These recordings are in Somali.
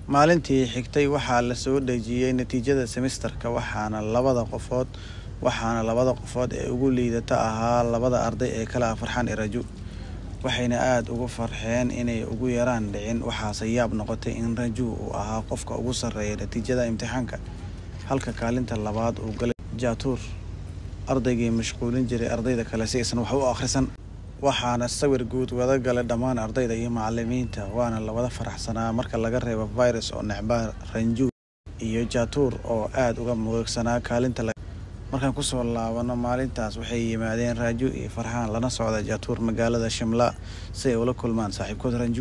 maalintii xigtay waxaa la soo dhejiyey natiijada semisterka waxaana labada qofood waxaana labada qofood ee ugu liidata ahaa labada arday ee kala ah farxaan iyo raju waxayna aada ugu farxeen inay ugu yaraan dhicin waxaase yaab noqotay in raju uu ahaa qofka ugu sarreeya natiijada imtixaanka halka kaalinta labaad uu galay jaatuur ardaygii mashquulin jiray ardayda kale si aysan wax u akhrisan waxaana sawir guud wada galay dhammaan ardayda iyo macalimiinta waana lawada faraxsanaa marka laga reebo virus oo necbaa ranju iyo jaatuur oo aada uga mugeegsanaa kaalinta markaan kusoo laabano maalintaas waxay yimaadeen raaju iyo farxaan lana socda jaatuur magaalada shimla si ay ula kulmaan saaxiibkood ranju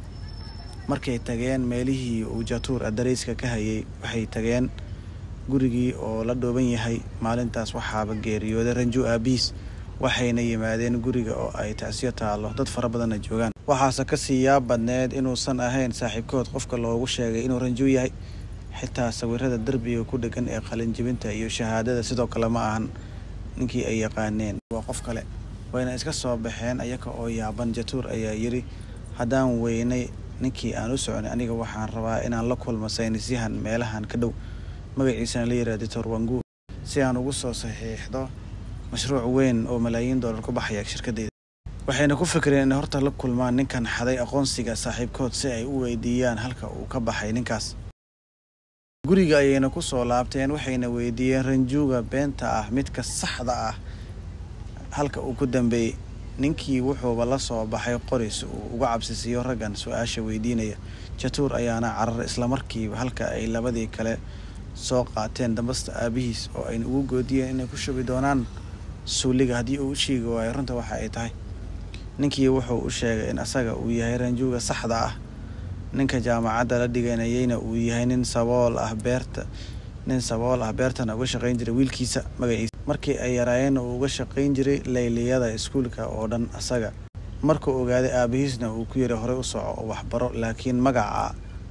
markay tageen meelihii uu jaatuur adareyska ka hayay waxay tageen gurigii oo la dhooban yahay maalintaas waxaaba geeriyooday ranju aabiis waxayna yimaadeen guriga oo ay tacsiyo taallo dad fara badanna joogaan waxaase kasii yaab badneed inuusan ahayn saaxiibkood qofka loogu sheegay inuu ranju yahay xitaa sawirada derbiga ku dhegan ee qalinjibinta iyo shahaadada sidoo kale ma ahan ninkii ay yaqaaneen waa qof kale wayna iska soo baxeen ayaga oo yaaban jatuur ayaa yiri haddaan weynay ninkii aan u soconay aniga waxaan rabaa inaan la kulmo saynisyahan meelahan ka dhow magaciisana la yiraha doctor wangu si aan ugu soo saxiixdo mashruuc weyn oo malaayiin dollar ku baxaya shirkadeyda waxayna ku fikireen inay horta la kulmaan ninkan xaday aqoonsiga saaxiibkood si ay u weydiiyaan halka uu ka baxay ninkaas guriga ayayna kusoo laabteen waxayna weydiiyeen ranjuuga beenta ah midka saxda ah halka uu ku dambeeyey ninkii wuxuuba la soo baxay qoris uu uga cabsisiiyo raggan su-aasha weydiinaya jatuur ayaana carar islamarkiiba halka ay labadii kale soo qaateen dambasta aabihiis oo ayna ugu goodiyeen inay ku shubi doonaan suuliga haddii uu u sheegi waayo runta waxa ay tahay ninkii wuxuu u sheegay in asaga uu yahay ranjuuga saxda ah ninka jaamacadda la dhiganayeyna uu yahay nin sabool ah beerta nin sabool ah beertana uga shaqayn jiray wiilkiisa magaciisa markii ay yaraayeenna uu uga shaqayn jiray layliyada iskuulka oo dhan asaga markuu ogaaday aabihiisna uu ku yiri horey u soco oo waxbaro laakiin magaca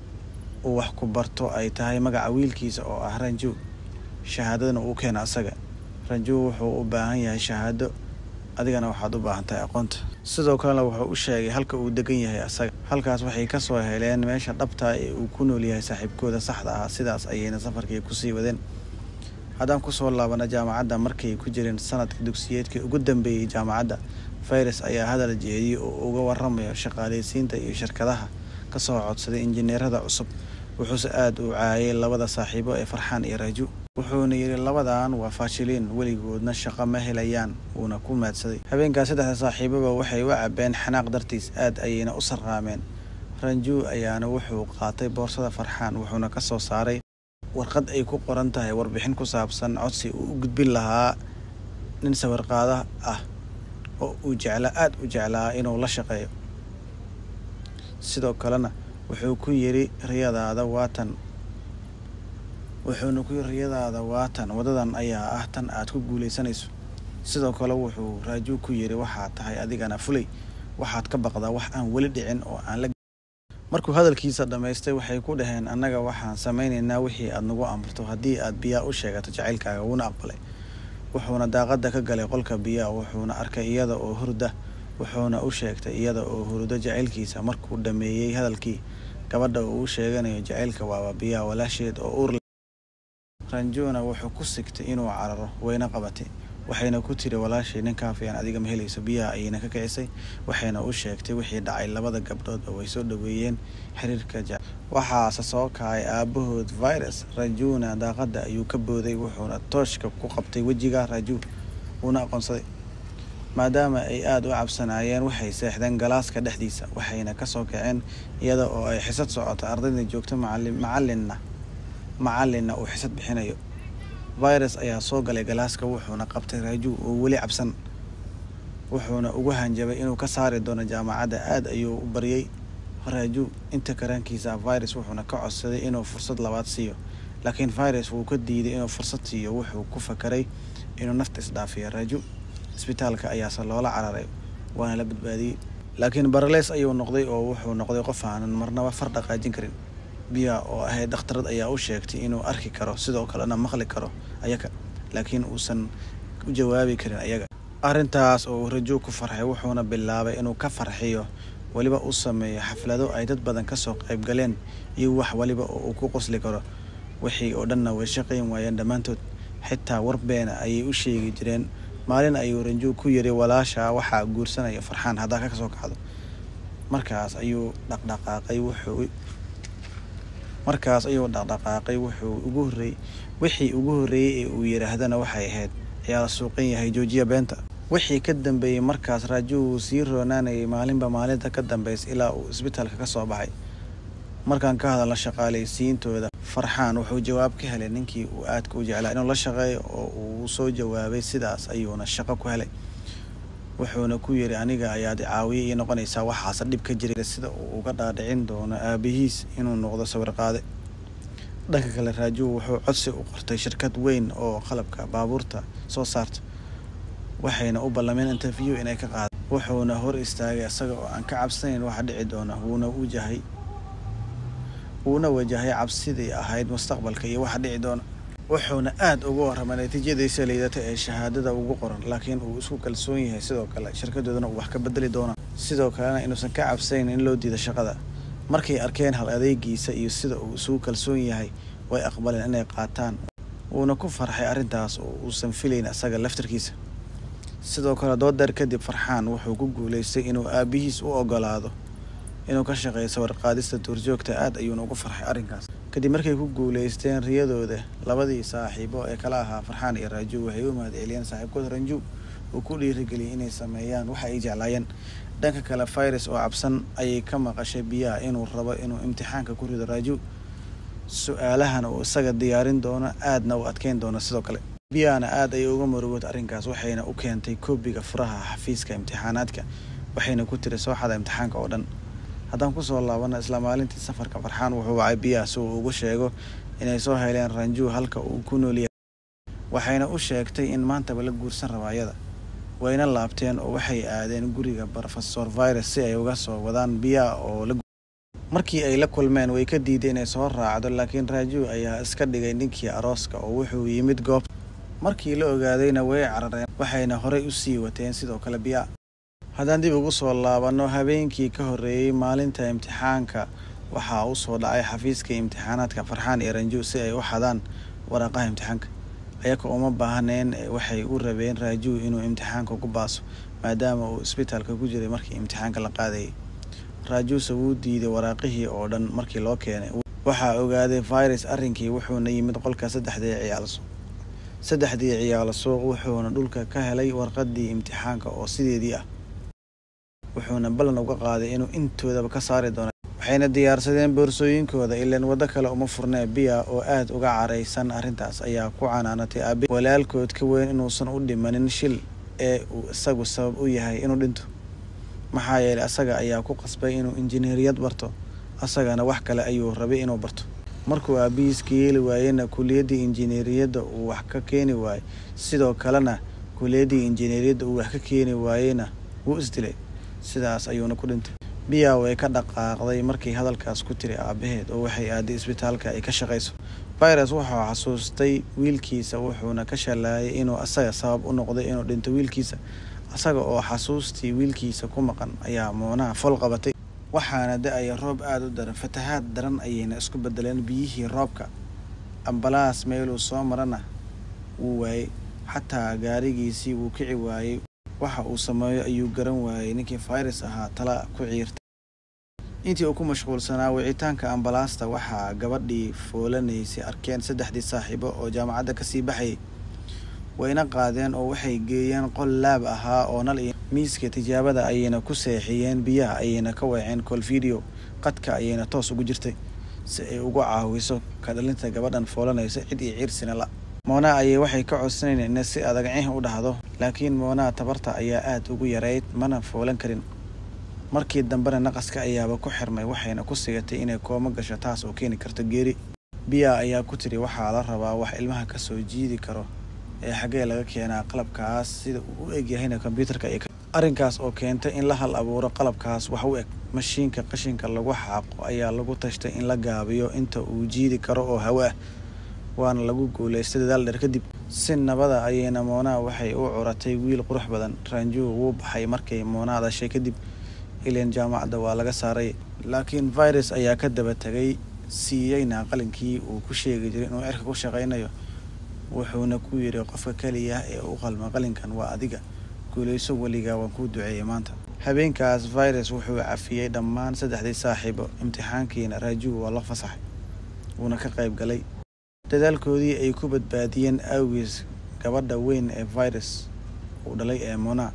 uu wax ku barto ay tahay magaca wiilkiisa oo ah ranju shahaadadana uu keena asaga ranju wuxuu u baahan yahay shahaado adigana waxaad u baahan tahay aqoonta sidoo kalena wuxuu u sheegay halka uu degan yahay asaga halkaas waxay kasoo heleen meesha dhabtaa ee uu ku nool yahay saaxiibkooda saxda ah sidaas ayayna safarkii kusii wadeen haddaan kusoo laabana jaamacadda markay ku jireen sanadka dugsiyeedkii ugu dambeeyey jaamacadda virus ayaa hadal jeediyey oo uga waramayo shaqaaleysiinta iyo shirkadaha kasoo codsaday injineerada cusub wuxuuse aada u caayay labada saaxiibo ee farxaan iyo raju wuxuuna yidhi labadan waa faashiliin weligoodna shaqo ma helayaan wuuna ku maadsaday habeenkaas saddexda saaxiibaba waxay u cabeen xanaaq dartiis aad ayayna u sarraameen ranju ayaana wuxuu qaatay boorsada farxaan wuxuuna ka soo saaray warqad ay ku qoran tahay warbixin ku saabsan codsi uu u gudbin lahaa nin sawirqaada ah oo uu jeclaa aada u jeclaa inuu la shaqeeyo sidoo kalena wuxuu ku yidhi riyadaada waatan wuxuuna ku yidhi riyadaada waatan wadadan ayaa ah tan aad ku guulaysanayso sidoo kale wuxuu raaju ku yidhi waxaad tahay adigana fulay waxaad ka baqdaa wax aan weli dhicin oo aan la markuu hadalkiisa dhammaystay waxay ku dhaheen annaga waxaan samaynaynaa wixii aad nagu amarto haddii aad biyaa u sheegato jacaylkaaga wuuna aqbalay wuxuuna daaqadda ka galay qolka biyaa wuxuuna arkay iyada oo hurda wuxuuna u sheegtay iyada oo hurdo jacaylkiisa markuu dhammeeyey hadalkii gabadha uu u sheeganayo jacaylka waaba biyaa walaasheed oo uur ranjuna wuxuu ku sigtay inuu cararo wayna qabatay waxayna ku tiri walaashay nin kaafiyan adiga ma helayso biyaha ayayna ka kicisay waxayna u sheegtay wixii dhacay labada gabdhoodba way soo dhaweeyeen xiriirka ja waxaase soo kacay aabahood virus rajuna daaqadda ayuu ka booday wuxuuna tooshka ku qabtay wejiga raju wuuna aqoonsaday maadaama ay aada u cabsanaayeen waxay seexdeen galaaska dhexdiisa waxayna kasoo kaceen iyada oo ay xisad socoto ardayda joogto macalinna macalinna uu xisad bixinayo virus ayaa soo galay galaaska wuxuuna qabtay raaju oo weli cabsan wuxuuna ugu hanjabay inuu ka saari doono jaamacadda aada ayuu u baryay raaju inta karaankiisa virus wuxuuna ka codsaday inuu fursad labaad siiyo laakiin virus wuu ka diiday inuu fursad siiyo wuxuu ku fakaray inuu nafta isdhaafiyo raaju isbitaalka ayaase loola cararay waana la badbaadiyey laakiin baraleys ayuu noqday oo wuxuu noqday qof aanan marnaba far dhaqaajin karin biya oo ahayd dhakhtarad ayaa u sheegtay inuu arki karo sidoo kalena maqli karo ayaga laakiin uusan u jawaabi karin ayaga arrintaas oo uu rajo ku farxay wuxuuna bilaabay inuu ka farxiyo weliba u sameeyo xaflado ay dad badan kasoo qayb galeen iyo wax waliba oo uu ku qosli karo wixii oo dhanna way shaqayn waayeen dhammaantood xitaa war beena ayay u sheegi jireen maalin ayuu ranjuu ku yiri walaasha waxaa guursanaya farxaan haddaa ka soo kacdo markaas ayuu dhaqdhaqaaqay wuxuu markaas ayuu dhaqdhaqaaqay wuxuu ugu horreeyey wixii ugu horreeyey ee uu yidhaahdana waxay ahayd ayaa la suuqan yahay joojiya beenta wixii ka dambeeyey markaas raaju wuu sii roonaanayay maalinba maalinta ka dambaysa ilaa uu isbitaalka ka soo baxay markaan ka hadalna shaqaalaysiintooda farxaan wuxuu jawaab ka helay ninkii uu aadka u jeclaa inuu la shaqeeyo oo uu soo jawaabay sidaas ayuuna shaqo ku helay wuxuuna ku yiri aniga ayaad caawiye ii noqonaysaa waxaase dhib ka jiray sida uu uga dhaadhicin doono aabihiis inuu noqdo sawir qaade dhanka kale raaju wuxuu codsi u qortay shirkad weyn oo qalabka baabuurta soo saarta waxayna u ballameen interview inay ka qaada wuxuuna hor istaagay isaga oo aan ka cabsanayn waxa dhici doona wuuna wajahay wuuna wajahay cabsidii ahayd mustaqbalka iyo waxa dhici doona wuxuuna aada uga warramay natiijadiisa liidata ee shahaadada ugu qoran laakiin uu isku kalsoon yahay sidoo kale shirkadoodana uu wax ka bedeli doona sidoo kalena inuusan ka cabsanayn in loo diido shaqada markay arkeen hal adeegiisa iyo sida uu isugu kalsoon yahay way aqbaleen inay qaataan wuuna ku farxay arrintaas oo uusan filayn isaga laftarkiisa sidoo kale doodeer kadib farxaan wuxuu ku guulaystay inuu aabihiis u ogolaado inuu ka shaqeeyo sawirqaadista duurjoogta aad ayuuna ugu farxay arrinkaas kadib markay ku guulaysteen riyadooda labadii saaxiibo ee kala ahaa farxaan iyo raaju waxay u mahadceliyeen saaxiibkooda ranju uu ku dhiirigeliyay inay sameeyaan waxa ay jeclaayeen dhanka kale virus oo cabsan ayay ka maqashay biyaha inuu rabo inuu imtixaanka ku rido raaju su-aalahana uu isaga diyaarin doono aadna u adkeyn doono sidoo kale biyahana aad ayay uga murugood arrinkaas waxayna u keentay koobiga furaha xafiiska imtixaanaadka waxayna ku tiri soo xada imtixaanka oo dhan haddaan kusoo laabana isla maalintii safarka farxaan wuxuu wacay biyaha si uu ugu sheego inay soo heleen ranjuu halka uu ku noolyahay waxayna u sheegtay in maantaba la guursan raba ayada wayna laabteen oo waxay aadeen guriga brofesor virus si ay uga soo wadaan biyaha oo la markii ay la kulmeen way ka diiday inay soo raacdo laakiin raaju ayaa iska dhigay ninkii arooska oo wuxuu yimid goobta markii la ogaadayna way carareen waxayna horey u sii wateen sidoo kale biyaa haddaan dib ugu soo laabanno habeenkii ka horreeyey maalinta imtixaanka waxaa u soo dhacay xafiiska imtixaanaadka farxaan iyo ranju si ay u xadaan waraaqaha imtixaanka ayaka uma baahneen waxay u rabeen raaju inuu imtixaanka ku baaso maadaama uu isbitaalka ku jiray markii imtixaanka la qaadayay raajuuse wuu diiday waraaqihii oo dhan markii loo keenay waxaa ogaaday virus arrinkii wuxuuna yimid qolka saddexdii ciyaal saddexdii ciyaalo suuq wuxuuna dhulka ka helay warqadii imtixaanka oo sideedii ah wuxuuna ballan uga qaaday inuu intoodaba ka saari doono waxayna diyaarsadeen boorsooyinkooda ilaan waddo kale uma furnee biya oo aad uga caraysan arrintaas ayaa ku canaanatay aabe walaalkood ka weyn inuusan u dhimanin shil ee uu isagu sabab u yahay inuu dhinto maxaa yeelay asaga ayaa ku qasbay inuu injineeriyad barto asagana wax kale ayuu rabay inuu barto markuu aabihiis ka yeeli waayena kuliyaddii injineeriyadda uu wax ka keeni waayey sidoo kalena kuliyaddii injineeriyadda uu wax ka keeni waayeyna wuu isdilay sidaas ayuuna ku dhintay biya way ka dhaqaaqday markii hadalkaas ku tiri aabaheed oo waxay aaday isbitaalka ay ka shaqayso virus wuxuu xasuustay wiilkiisa wuxuuna ka shalaayay inuu asaga sabab u noqday inuu dhinto wiilkiisa asaga oo xasuustii wiilkiisa ku maqan ayaa moonaha fol qabatay waxaana da-aya roob aada u daran fatahaad daran ayayna isku bedeleen biyihii roobka ambalaas meeluu soo marana wuu waayey xataa gaarigiisii wuu kici waayey waxa uu sameeyo ayuu garan waayey ninkii virus ahaa tala ku ciirtay intii uu ku mashquulsanaa wicitaanka ambalaasta waxaa gabadhii foolanaysay arkeen saddexdii saaxiibo oo jaamacadda kasii baxayay wayna qaadeen oo waxay geeyeen qol laab ahaa oo nal iyo miiska tijaabada ayayna ku seexiyeen biyaha ayayna ka weeceen col video qadka ayayna toos ugu jirtay si ay ugu caawiso ka dhalinta gabadhan foolanaysa cid iyo ciirsina la moona ayay waxay ka codsanayeen ina si adag cih u dhahdo laakiin moonaa tabarta ayaa aada ugu yarayd mana foolan karin markii dambena naqaska ayaaba ku xirmay waxayna ku sigatay inay koomo gasho taas oo keeni karto geeri biya ayaa ku tiri waxaa la rabaa wax ilmaha kasoo jiidi karo ee xaggee laga keenaa qalabkaas sida uu u egyahayna kombyuutarka iyo arrinkaas oo keentay in la hal abuuro qalabkaas wax u eg mashiinka qashinka lagu xaaqo ayaa lagu tashtay in la gaabiyo inta uu jiidi karo oo hawo ah waana lagu guulaystay dadaal dheer kadib si nabada ayayna moonaa waxay u curatay wiil qurux badan raanjuu wuu baxay markay moonaa dhashay kadib ileen jaamacadda waa laga saaray laakiin virus ayaa ka daba tegay siiyeyna qalinkii uu ku sheegi jiray inuu cirka ku shaqaynayo wuxuuna ku yidhi qofka keliya ee u qalma qalinkan waa adiga guulayso weligaa waan kuu duceeyey maanta habeenkaas virus wuxuu cafiyey dhammaan saddexdii saaxiibo imtixaankiina raaju waa la fasaxay wuuna ka qayb galay dadaalkoodii ay ku badbaadiyeen awgiis gabadha weyn ee virus uu dhalay ee mona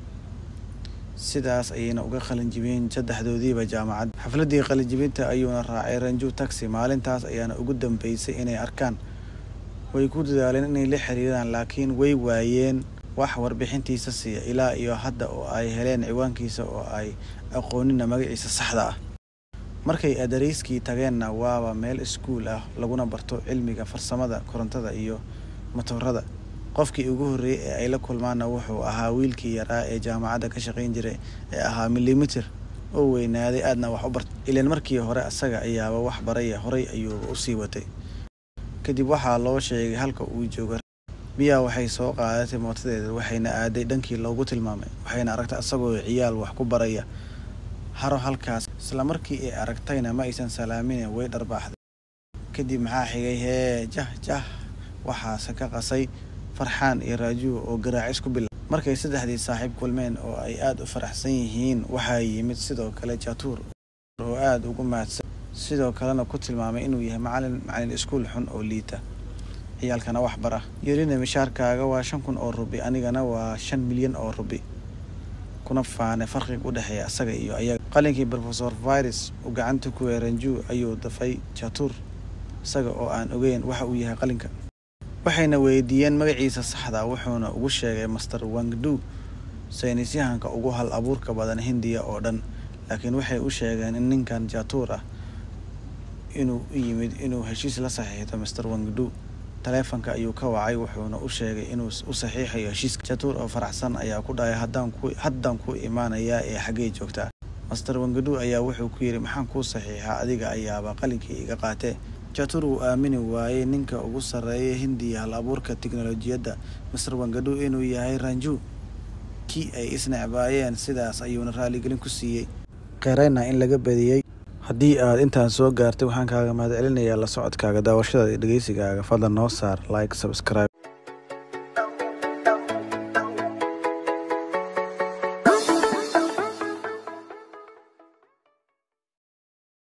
sidaas ayayna uga qalinjibiyeen saddexdoodiiba jaamacad xafladdii qalinjibinta ayuuna raacay ranju taxi maalintaas ayaana ugu dambeysay inay arkaan way ku dadaaleen inay la xiriiraan laakiin way waayeen wax warbixintiisa siiya ilaa iyo hadda oo ay heleen ciwaankiisa oo ay aqoonina magaciisa saxda ah markay adareyskii tageenna waaba meel iskuul ah laguna barto cilmiga farsamada korontada iyo matoorada qofkii ugu horreeyey ee ay la kulmaanna wuxuu ahaa wiilkii yaraa ee jaamacadda ka shaqayn jiray ee ahaa milimitir oo weynaaday aadna wax u bartay ilaan markii hore asaga ayaaba wax baraya horay ayuuba usii watay kadib waxaa loo sheegay halka uu jooga biyaa waxay soo qaadatay mootadeeda waxayna aaday dhankii loogu tilmaamay waxayna aragtay asagoo ciyaal wax ku baraya haro halkaas isla markii ay aragtayna ma aysan salaamine way dharbaaxday kadib maxaa xigay hee jah jah waxaase ka qasay farxaan iyo raajuwa oo garaacis ku bila markay saddexdii saaxiib kulmeen oo ay aada u faraxsan yihiin waxaa yimid sidoo kale jatuur oo aada ugu mahadsan sidoo kalena ku tilmaamay inuu yahay macalin macalin iskuul xun oo liita ciyaalkana wax bara yerina mishaarkaaga waa shan kun oo rubi anigana waa shan milyan oo rubi kuna faanay farqiga u dhexeeya asaga iyo ayaga qalinkii rofesor virus uu gacanta ku weeranju ayuu dafay jatuur isaga oo aan ogeyn waxa uu yahay qalinka waxayna weydiiyeen magaciisa saxda wuxuuna ugu sheegay master wangdu saynisyahanka ugu hal abuurka badan hindiya oo dhan laakiin waxay u sheegeen in ninkan jatuur ah inuu u yimid inuu heshiis la saxiixdo master wangdu taleefonka ayuu ka wacay wuxuuna u sheegay inuu u saxiixayo heshiiska jatuur oo faraxsan ayaa ku dhahay haddaan ku imaanayaa ee xaggey joogtaa master wangdu ayaa wuxuu ku yidhi maxaan kuu saxiixaa adiga ayaaba qalinkii iga qaatee jatuur uu aamini waayey ninka ugu sarreeya hindiya hal abuurka tiknolojiyadda master wangadu inuu yahay ranju kii ay isnecbaayeen sidaas ayuuna raaligelin ku siiyey qeerayna in laga badiyey haddii aad intaan soo gaartay waxaan kaaga mahad celinayaa la socodkaaga daawashada iyo dhegeysigaaga fadlan noo saar like subscribe